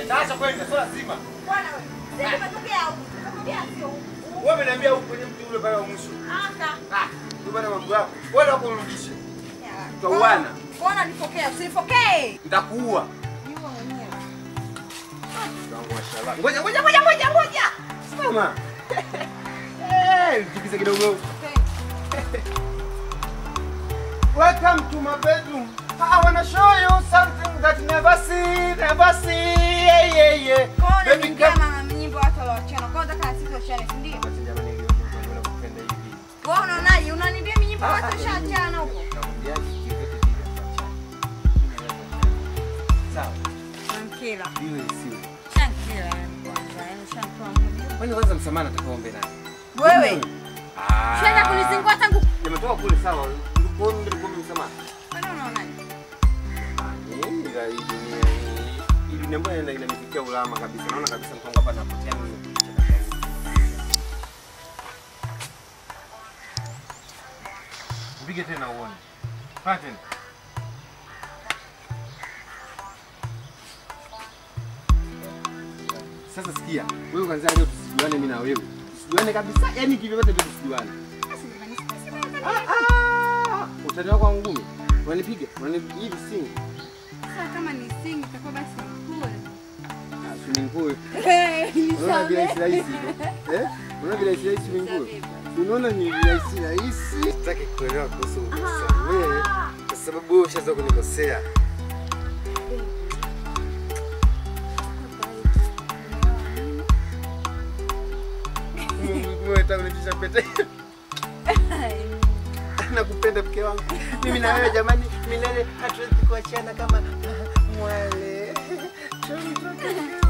Naacha kwenda, sio lazima. Bwana wewe. Sisi tumetokea huku. Tumetokea sio huku. Wewe umeniambia huko kwenye mti ule pale wa mwisho. Aka. Ah, ndio bana mambo yako. Wewe ndio kurudishe. Tutauana. Mbona nipokea? Usinipokee. Nitakuua. Jua mwenyewe. Wangu wa shala. Ngoja ngoja ngoja ngoja ngoja. Simama. Eh, tikisa kidogo. Welcome to my bedroom. I wanna show you something that never see, never see. Yeah, yeah, yeah. Kwa hiyo Baby, unaniimbia come. mama nyimbo watu walioachana. Kwa hiyo unataka na sisi tuachane, si ndio? Acha jamani, hiyo nyimbo nakupenda hivi. Wewe unaonaje? Unaniimbia nyimbo watu washaachana huko. Nakwambiaje, kivyovyote vile tuachane. Sawa, Shankila. iwe isiwe. Shankila yani kwanza. Yani shantoa moja. Kwani kwanza msamaha nataka uombe nani? Wewe. Ah. Shenda kunizingua tangu. Nimetoka kule sawa. Ulikuwa unaniomba msamaha. Kwani unaonaje? Ila hii dunia hii, hii dunia mbona ina- inanifikia ulama kabisa. Naona kabisa mkongo hapa napotea mimi. Mpige tena uone. Fanya tena. Sasa sikia, wewe kwanza leo tusijuane mimi na wewe. Tusijuane kabisa, yani kivyovyote vile tusijuane. Ah, ah, utani wako wa ngumi. Unanipiga, unanipiga hivi singi. Sasa kama ni sing itakuwa basi cool. Ah, swimming pool. Hey, Unaona vile rahisi rahisi hivyo? Eh? Unaona vile rahisi rahisi swimming pool? Unaona ni rahisi rahisi. Sitaki kuelewa kuhusu kusamehe kwa sababu wewe ushaanza kunikosea. Mungu wewe utakuletisha pete. Nakupenda mke wangu. Mimi na wewe jamani, milele hatuwezi kuachana kama mwale. Chongo.